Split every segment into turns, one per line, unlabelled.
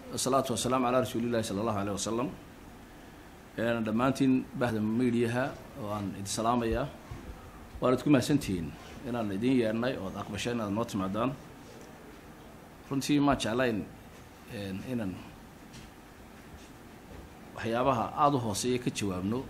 wasalaatu wasalaamu calaa rasuulillahi sala allahu aleyh wasalam dhammaantiin bahda mediaha oo aan idin salaamayaa waanad ku mahadsantihiin inaan idin yeedhnay ood aqbashay inaad noo timaadaan runtii maan jeclayn inaan waxyaabaha aada u hooseeya ka jawaabno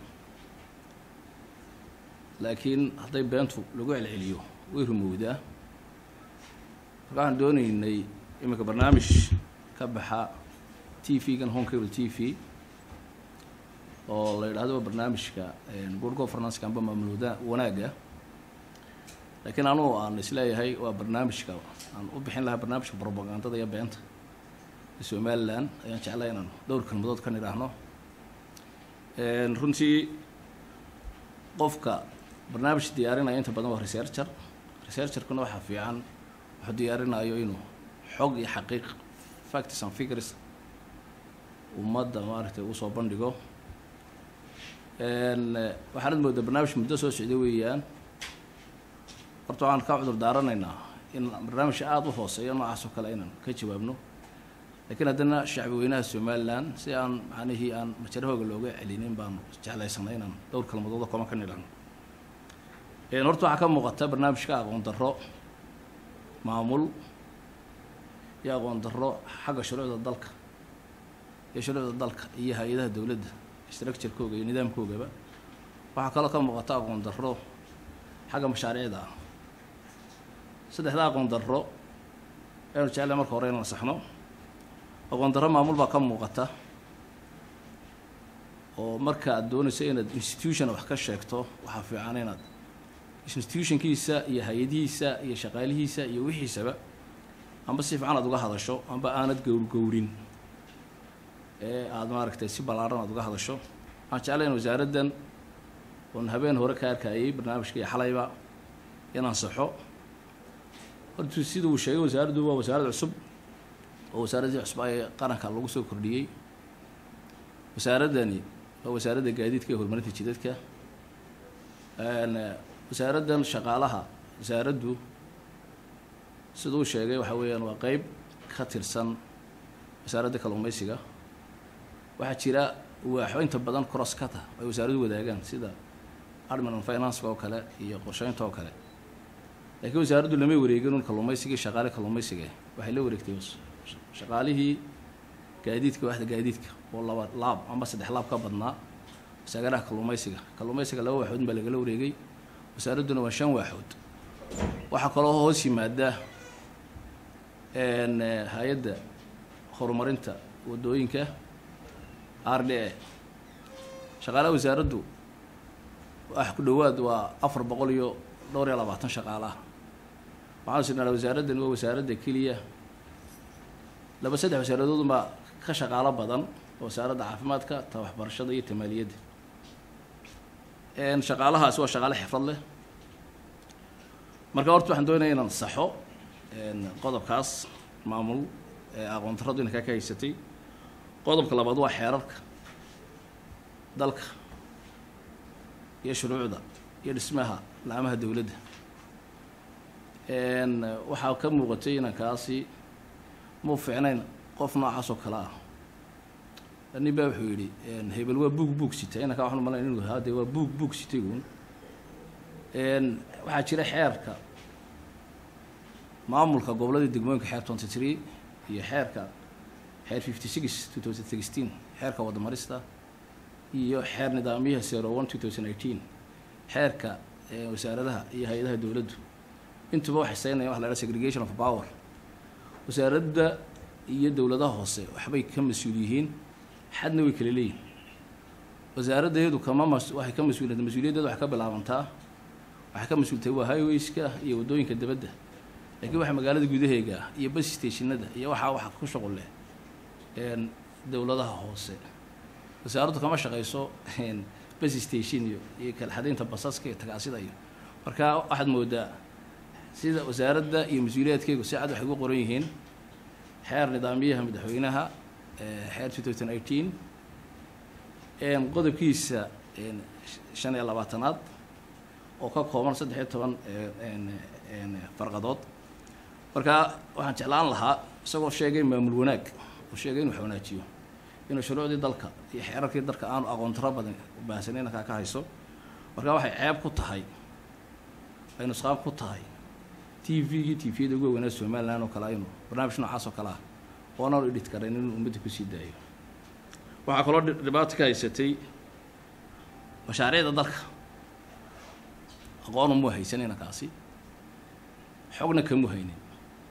laakiin hadday beentu lagu celceliyo way rumowdaa marka waxaan doonaynay iminka barnaamij ka baxa t v-gan home cable t v oo la yidhahdo barnaamijka good governance amba maamulwada wanaagga laakiin anugu aan isleeyahay waa barnaamijka aan u bixin lahaa barnaamijka propagandada iyo beenta ee somalilan ayaan jeclay inaan dhowr kelmadood ka nidhaahno runtii qofka barnaamij diyaarinaya inta badan waa researcher researcherkuna waxaa fiican wuxuu diyaarinayo inuu xog iyo xaqiiq facts and figures ummadda maaragtay uu soo bandhigo waxaanad moodaa barnaamij muddo soo socda weeyaan horta waxaan ka cudur daaranaynaa in barnaamij aada u hooseeyo noocaas oo kale inaan ka jawaabno laakiin haddana shacbi weynaha somalilan si aan macnihii aan majarahooga looga celinin baanu jeclaysanay inaan dhowr kalmadooda koma ka nidhahno horta waxaa ka muuqata barnaamijka aqoon darro maamul iyo aqoon darro xagga shuruucda dalka iyo shuruucda dalka iyo hay-adaha dowladda structurekooga iyo nidaamkoogaba waxaa kaloo ka muuqata aqoon darro xagga mashaariicda ah saddexda aqoon darro aynu jeclay marka hore inaan saxno aqoon darro maamul baa ka muuqata oo marka aad doonayso inaad institution wax ka sheegto waxaa fiican inaad institutionkiisa iyo hay-adihiisa iyo shaqaalihiisa iyo wixiisaba amba si fiican aad uga hadasho amba aanad gowrgowrin ee aada maaragtay si ballaaran aad uga hadasho waxaan jeclayn wasaaraddan oon habeen hore ka arkayay barnaamijka iyo xalayba inaan saxo hortu sida uu sheegay wasaaraddu waa wasaarad cusub oo wasaaraddii cusub ee qaranka lagu soo kordhiyey wasaaraddani waa wasaaradda gaadiidka iyo horumarinta jidadka wasaaraddan shaqaalaha wasaaraddu siduu sheegay waxa weeyaan waa qeyb ka tirsan wasaaradda kalluumeysiga waxaa jira waaxo inta badan crosskata ay wasaaraddu wadaagaan sida admin financeka oo kale iyo qorsheynta oo kale laakiin wasaaraddu lamay wareegin un kalluumeysigii shaqaale kalluumeysiga waxay la wareegtay shaqaalihii gaadiidka waaxda gaadiidka oo laba laab amba saddex laab ka badnaa wasaagaraha kalluumeysiga kalluumeysiga laba waaxood baa lagala wareegay wasaaradduna waa shan waaxood waxaa kaloo hoos yimaada hay-adda horumarinta waddooyinka r d a shaqaalaha wasaaraddu wax ku dhowaad waa afar boqol iyo dhowr iyo labaatan shaqaalaha waxaan isnaa wasaaraddan waa wasaaradda keliya laba saddex wasaaradoodun baa ka shaqaalo badan wasaaradda caafimaadka ta waxbarashada iyo tamaaliyadda shaqaalahaasi waa shaqaale xifrad leh marka horta waxaan doonaya inaan saxo qodobkaas maamul ee aqoon darradu inankaa ka haysatay qodobka labaad waa xeerarka dalka iyo shuruucda iyo dhismaha laamaha dowladda waxaa ka muuqatay inankaasi mau fiicnayn qof noocaas oo kale ah nin baa wuxuu yidhi hebel waa buug buug sita inankaa waxaan umalayn inuu hade waa buug buug sitay uun waxaa jira xeerka maamulka gobolladii degmooyinka xeer twenty three iyo xeerka xeer fifty six two thousand sixteen xeerka wadamarista iyo xeer nidaamyaha zero one two thousand eighteen xeerka wasaaradaha iyo hay-adaha dowladdu intuba waxay saynayaan waxa la haha segregation of power wasaaradda iyo dowladaha hoose waxbay ka mas-uul yihiin xadna way kala leeyihin wasaaradda iyadu kama mas waxay ka mas-uuliyata mas-uuliyaddeeda waxay ka bilaabantaa waxay ka mas-uultahay waa highwayska iyo waddooyinka dibadda laakiin waxa magaalada gudaheega iyo bus stationada iyo waxaa waxa ku shuqul leh dowladaha hoose wasaaraddu kama shaqayso bus station iyo iyo kala xadaynta basaska iyo tagaasida iyo marka waxaad moodaa sida wasaaradda iyo mas-uuliyaadkeygu si cad waxay ugu qoran yihiin xeer nidaamyaha madaxweynaha xeer two thousand eighteen qodobkiisa shan iyo labaatanaad oo ka kooban saddex iyo toban farqadood marka waxaan jeclaan lahaa isagoo sheegay maamul wanaag uu sheegay inuu wanaajiyo inuu shuruucdii dalka iyo xeerarkii dalka aanu aqoon taro badan baahsanin inankaa ka hayso marka waxay ceeb ku tahay ay nusqaan ku tahay t v-gii t v-yada ugu weynaa somalilan oo kale aynu barnaamij noocaas oo kale ah oonan edhit karayn inuu ummadda kusii daayo waxaa kaloo dhibaato ka haysatay mashaariicda dalka aqoon umu haysan inankaasi xogna kamu haynin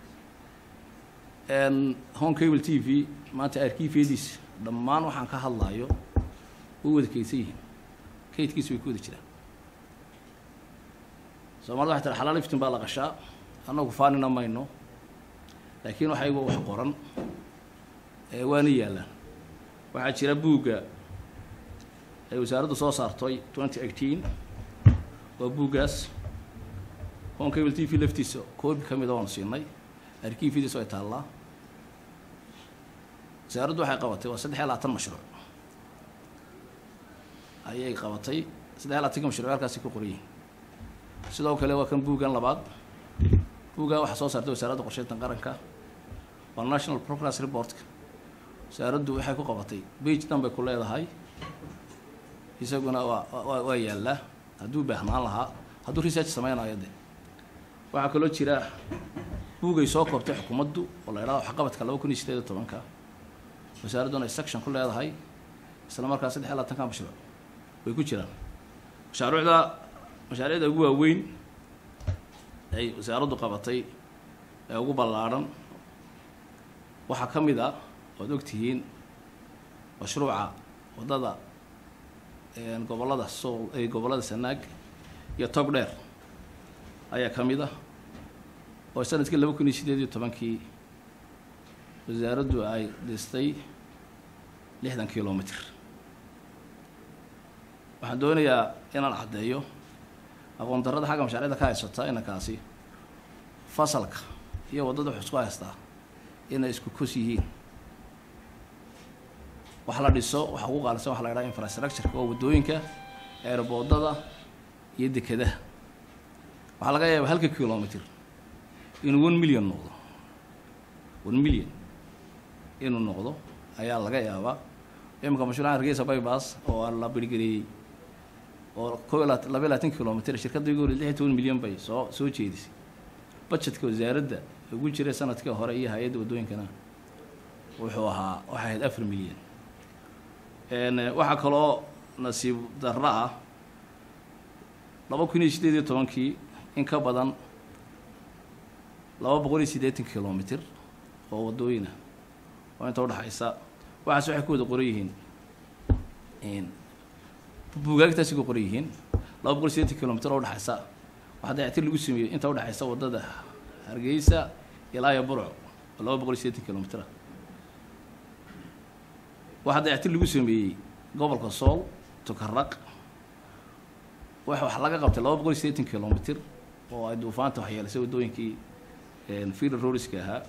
home cable t v maanta arkiifyadiisa dhammaan waxaan ka hadlayo way wada kaydsan yihiin kaydkiisa way ku wada jiraan soomaalida waxay tiri xalaal iftin baa la qashaa annagu faanina mayno laakiin waxayba wax qoran waana yaallaan waxaa jira buugga ay wasaaraddu soo saartay twenty eighteen waa buuggaas home cable t v laftiisa koobi ka mida waanu siinay arkiifyadiisa ay taallaa wasaaraddu waxay qabatay waa saddex iyo labaatan mashruuc ayay qabatay saddex iyo labaatanka mashruuc halkaasi ku qoran yihin sidoo kale waa kan buuggan labaad buuggan waxaa soo saartay wasaaradda qorsheynta qaranka waa national progress reportka wasaaraddu waxay ku qabatay bage dhan bay ku leedahay isaguna waa waa waa yaallaa hadduu baahnaan lahaa hadduu research sameynayo de waxaa kaloo jira buugay soo koobtay xukuumaddu oo la idhahdo waxqabadka laba kun iyo sideed iyo tobanka wasaaradduna ay section ku leedahay isla markaa saddex iyo labaatanka mashruuc way ku jiraan mashaaruucda mashaariicda ugu waaweyn ay wasaaraddu qabatay ee ugu ballaadhan waxaa ka mid a waad ogtihiin mashruuca waddada gobollada sool gobollada sanaag iyo tog dheer ayaa ka mid ah oo sanadkii laba kun iyo sideed iyo tobankii wasaaraddu ay dhistay lixdan kilomitr waxaan doonayaa inaan caddeeyo aqoon darrada xagga mashaariicda ka haysata inankaasi fasalka iyo waddada wuxuu isku haystaa inay isku kos yihiin wax la dhiso waxa ugu qaalisan waxa la idhaha infrastructureka oo waddooyinka eerboodada iyo dekadaha waxaa laga yaaba halka kilomitr inuu one million noqdo one million inuu noqdo ayaa laga yaabaa iminka mashruuca hargeysa bybas oo aan la birgeliyey oo ko laba iyo labaatan kilomitr shirkadda igu horey lix iyo toban milyan bay soo soo jeedisay budgetka wasaaradda ugu jiray sanadkii hore iyo hay-adda waddooyinkana wuxuu ahaa waxay ahayd afar milyan waxaa kaloo nasiib darro ah laba kun iyo sideed iyo tobankii in ka badan laba boqol iyo siddeetan kilomitr oo waddooyina oo inta udhexaysa waxaas waxay ku wada qoran yihiin buugaagtaasi ku qoran yihiin laba boqol iyo siddeetan kilomitr oo udhexaysa waxaa dayactir lagu sameeyey inta udhexaysa waddada hargeysa ilaa iyo burco oo laba boqol iyo siddeetan kilomitr ah waxaa dayactir lagu sameeyey gobolka sool tukaraq wax wax laga qabtay laba boqol iyo siddeetan kilomitr oo ay duufaanta waxyeelisay waddooyinkii fili roriska ahaa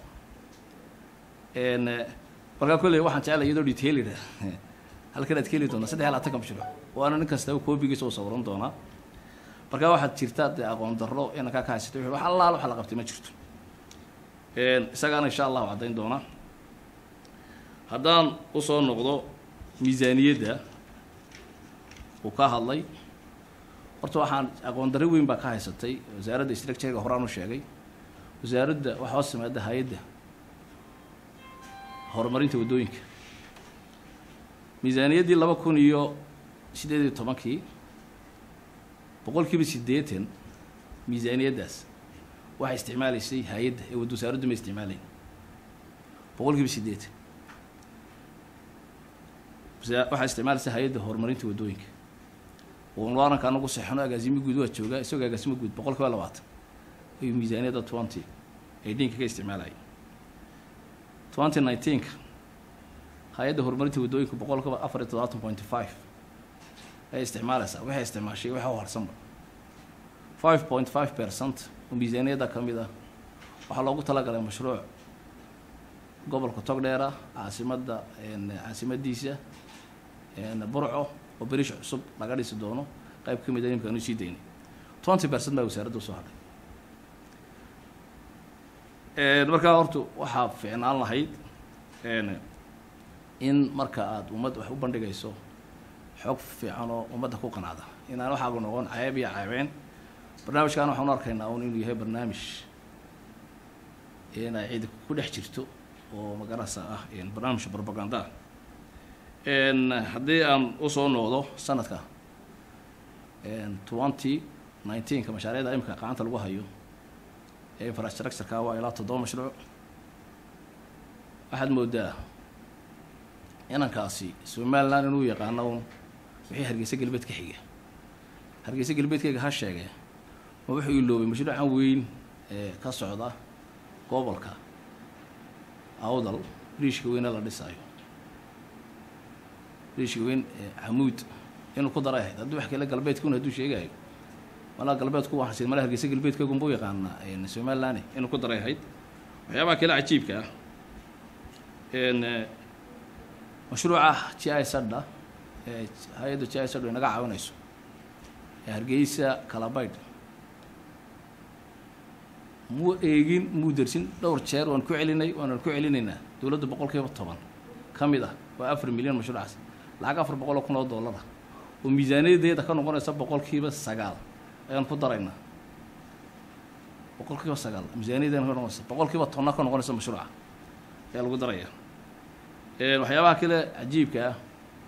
markaa kolley waxaan jeclay iyadoo detailir halkan aad ka heli doontaa saddex iyo labaatanka mashruuc waana nin kastaba koobigiisa u sawiran doonaa markaa waxaad jirta dee aqoon darro inankaa ka haysatay wax allaal waxa la qabtay ma jirto isagaana insha allahu caddayn doonaa haddaan usoo noqdo miisaaniyadda uu ka hadlay horta waxaan aqoon darro weyn baa ka haysatay wasaaradda structurega horaan u sheegay wasaaradda waxaa hoos timaada hay-adda horumarinta waddooyinka miisaaniyaddii laba kun iyo siddeed iyo tobankii boqol kiiba siddeetan miisaaniyaddaas waxay isticmaalaysay hay-adda ee wad wasaaraddu ma isticmaalayn boqol kiiba siddeetan waxaa isticmaalaysa hay-adda horumarinta waddooyinka waranka anagu seexano agaasimo guud waa joogaa isagoo agaasimo guud boqol kiiba labaatan ayuu miisaaniyadda twenty eighteen-ka ka isticmaalaya twenty nineteenka hay-adda horumarinta waddooyinka boqol kiiba afar iyo todobaatan point five ayay isticmaalaysaa waxay isticmaashay waxa u harsanba five point five percent oo miisaaniyadda ka mid ah waxaa loogu talagalay mashruuc gobolka togdheera caasimadda caasimadiisa burco oo berish cusub laga dhisi doono qayb ka mid a imkaanu sii daynay twenty percent baa wasaaradda usoo hadhay markaa horta waxaa fiicnaan lahayd in marka aada ummad wax u bandhigayso xog fiican oo ummadda ku qanacda inaan waxaagu noqon ceeb iyo ceebeen barnaamijkan waxaan u arkaynaa un inuu yahay barnaamij inay cidi ku dhex jirto oo magarasa ah barnaamij propaganda haddii aan usoo noqdo sanadka twenty nineteenka mashaariicda imika gacanta lagu hayo ee infrastructureka waa ilaa toddoba mashruuc waxaad moodaa inankaasi somaliland inuu yaqaano un wixii hargeysa galbeed ka xiga hargeysa galbeedkayga ha sheegee ma wuxuu iloobay mashruucan weyn ee ka socda gobolka awdal riishka weyne la dhisaayo riishka weyn xamuud inuu ku daray ahayd haddii wax kale galbeedkuna hadduu sheegayo malaa galbeedku waa malaa hargeysa galbeedkaygunbuu yaqaanaa somaliland inuu ku daray ahayd waxyaabaha kale cajiibka ah mashruuca g i sadha ee hay-adda g i sadha inaga caawinayso ee hargeysa kalabaydh muu eegin muu dersin dhowr jeer waan ku celinay waanan ku celinaynaa dowladda boqol kiiba toban ka mid ah waa afar milyan mashruucaas lacag afar boqol oo kun oo dollara oo miisaaniyadeeda ka noqonaysa boqol kiiba sagaal ayaan ku daraynaa boqol kiiba sagaal miisaaniyadeena ka noqonaysa boqol kiiba tonna ka noqonaysa mashruuca ayaa lagu daraya waxyaabaha kale cajiibka ah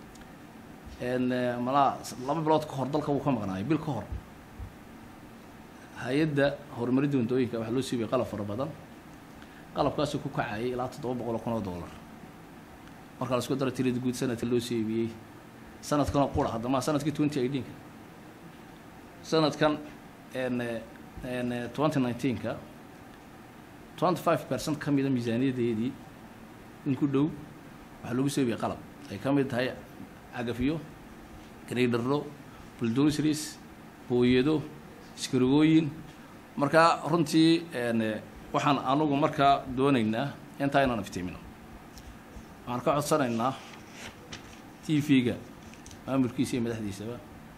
malaa laba bilood ka hor dalka wuu ka maqnaayay bil ka hor hay-adda horumarinta waddooyinka waxaa loo siibiyay qalab fara badan qalabkaasuu ku kacayay ilaa toddoba boqol oo kun oo dollar markaa la isku dara tirada guud sanadka loo siibiyey sanadkanoo qura haddama sanadkii twenty eighteenka sanadkan twenty nineteenka twenty five percent ka mida miisaaniyadeedii in ku dhow waxaa lagu soobiyay qalab ay ka mid tahay cagafiyo garaydharo buldosris booyado iskarigooyin markaa runtii waxaan anugu markaa doonaynaa intaa inaan iftiimino waxaan ka codsanaynaa t v-ga maamulkiisa iyo madaxdiisaba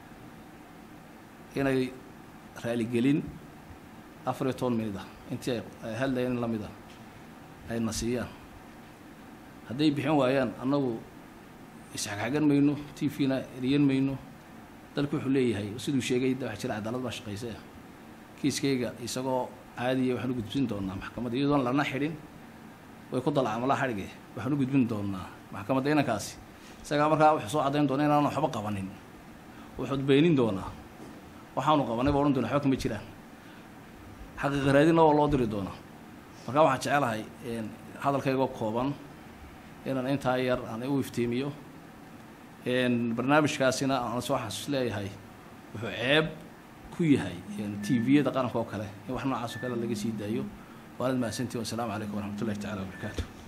inay raaligelin afar iyo toban minid ah intii ay hadlayeen in lamid ah ayna siiyaan hadday bixin waayaan annagu isxagxagan mayno t v-na eriyan mayno dalku wuxuu leeyahay siduu sheegay da waxa jira cadaalad baa shaqaysa kiiskayga isagoo caadiya waxaan u gudbin doonaa maxkamadda iyadoon lana xidhin way ku dalacamalaha xadhige waxaan u gudbin doonaa maxkamadda inankaasi isagaa markaa wuxuu soo caddayn doona inaan waxba qabanin wuxuud beenin doonaa waxaanu qabanay ba odhan doona waxba kama jiraan xaqiiqa raadinna waa loo diri doonaa markaa waxaan jecelahay hadalkaygoo kooban inaan intaa yar aan u iftiimiyo barnaamijkaasina aan soo xasuus leeyahay wuxuu ceeb ku yahay t v-yada qaranka oo kale in wax noocaas oo kale laga sii daayo waanad mahadsantii wasalaamu calaykum waraxmat ullahi tacala wabarakaatu